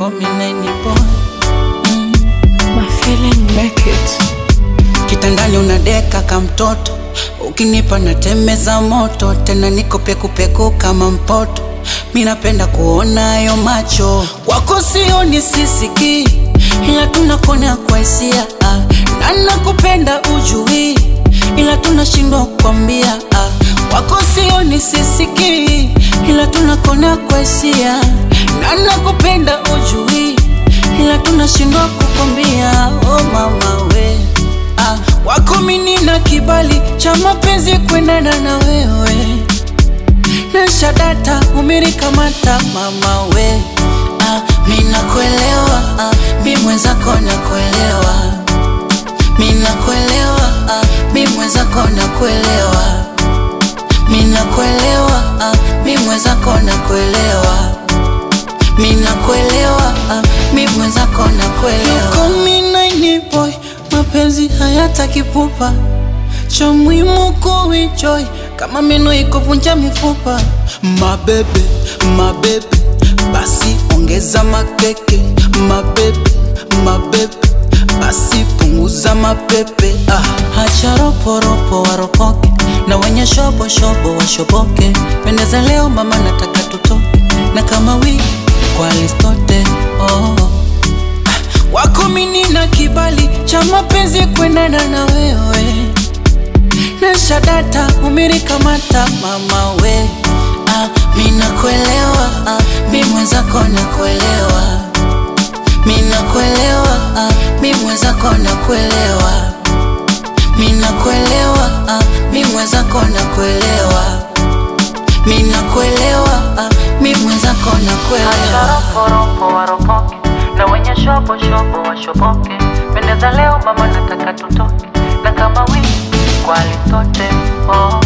call me nine boy. My feeling make it. Kitandani unadeka ka mtoto, ukinipa natemeza moto, tena niko pekupeku kama mpoto. Mi napenda kuona hayo macho kwako, sioni sisiki, ila tunakona kwa hisia ah. na nakupenda ujui, ila tunashindwa kukwambia ah. kwako sioni sisiki, ila tunakona kwa hisia na nakupenda ujui, ila tunashindwa kukwambia oh mama we ah, wako mimi na kibali cha mapenzi kwendana na wewe na shadata umenikamata mama we ah, mi nakuelewa ah, mi mwenzako nakuelewa mi nakuelewa ah, mi mwenzako nakuelewa mi nakuelewa ah, mi mwenzako nakuelewa mi nakuelewa ah, mi mwenzako nakuelewa nine boy mapenzi hayataki pupa cha muhimu kuenjoy kama meno ikuvunja mifupa mabebe mabebe basi ongeza makeke mabebe mabebe basi punguza mapepe ah. hacha roporopo waropoke na wenye shobo shobo washoboke pendeza leo mama nataka tutoke na kama wiki kwa listote oh. Wako mini na kibali cha mapenzi kwendana na wewe na shadata umenikamata mama we ah, mi nakuelewa ah, mi mwenzako nakuelewa mi nakuelewa ah, mi mwenzako nakuelewa mi nakuelewa ah, mi mwenzako nakuelewa mi nakuelewa ah, mi mwenzako nakuelewa Ropo waropoke na wenye shobo shobo washoboke, pendeza leo mama, nataka tutoke na kama wiki kwa litote oh.